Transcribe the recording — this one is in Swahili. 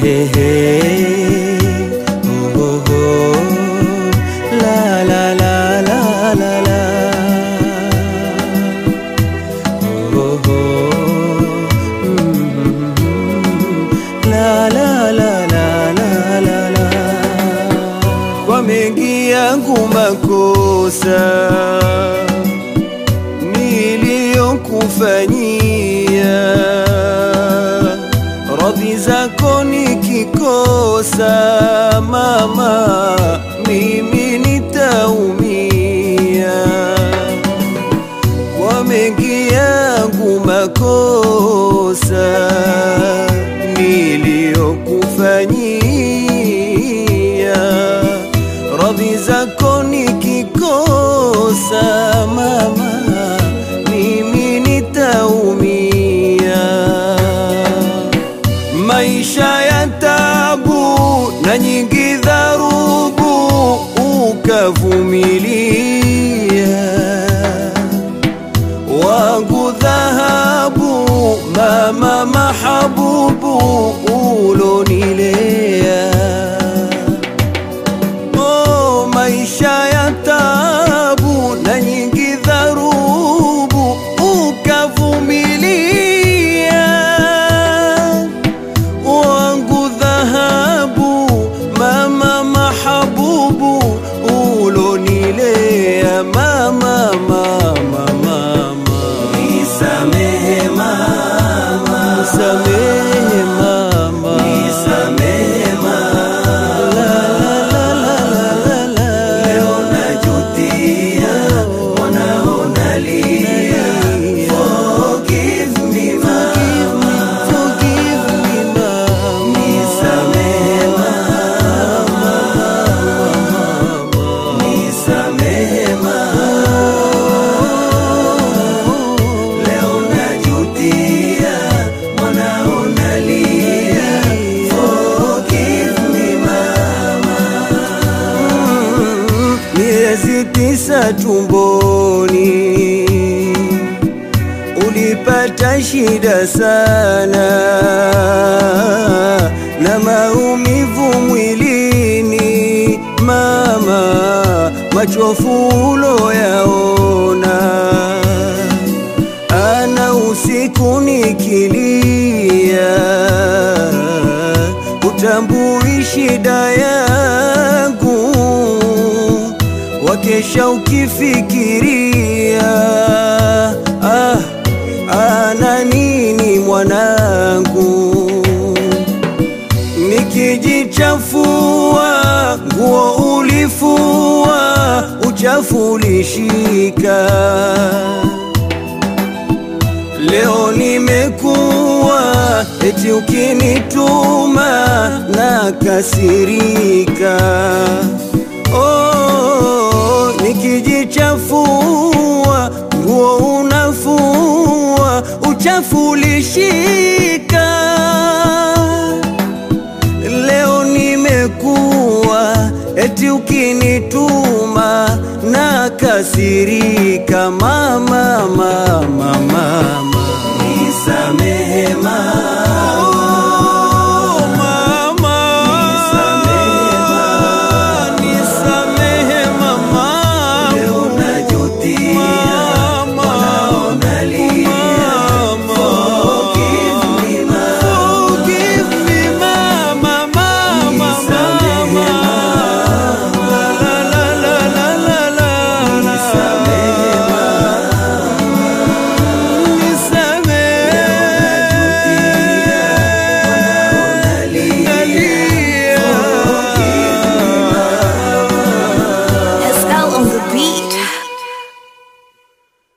Ehe, oh, oh, oh. La, la, la, la, la, la. Oh, oh. Mm. La, la, la, la, la, la, la. Kwa mengi yangu makosa niliyokufanyia, radhi zako nikikosa, mama, mimi nitaumia. Kwa mengi yangu makosa niliyokufanyia, radhi zako nikikosa, mama, mimi nitaumia. Maisha ya tabu na nyingi dharubu ukavumilia wangu dhahabu, mama mahabubu ulonilea. Oh, maisha ya tabu na nyingi dharubu ukavumilia, wangu dhahabu, mama mahabubu ulonilea, mama mama mama Nisamehe mama, Nisamehe mama, nisamehe mama, leo najutia, mwanao nalia. Forgive me mama, forgive me mama, nisamehe mama, nisamehe mama, leo najutia, mwanao nalia. Forgive me mama. miezi tisa tumboni ulipata shida sana na maumivu mwilini mama, machofu uloyaona ana usiku nikilia, utambui shida yangu, wakesha ukifikiria ah, ana nini mwanangu nikijichafua nguo ulifua, uchafu ulishika. Leo nimekuwa eti ukinituma na kasirika. Oh, nikijichafua nguo unafua, uchafu ulishika leo nimekuwa eti ukinituma na kasirika mama mama mama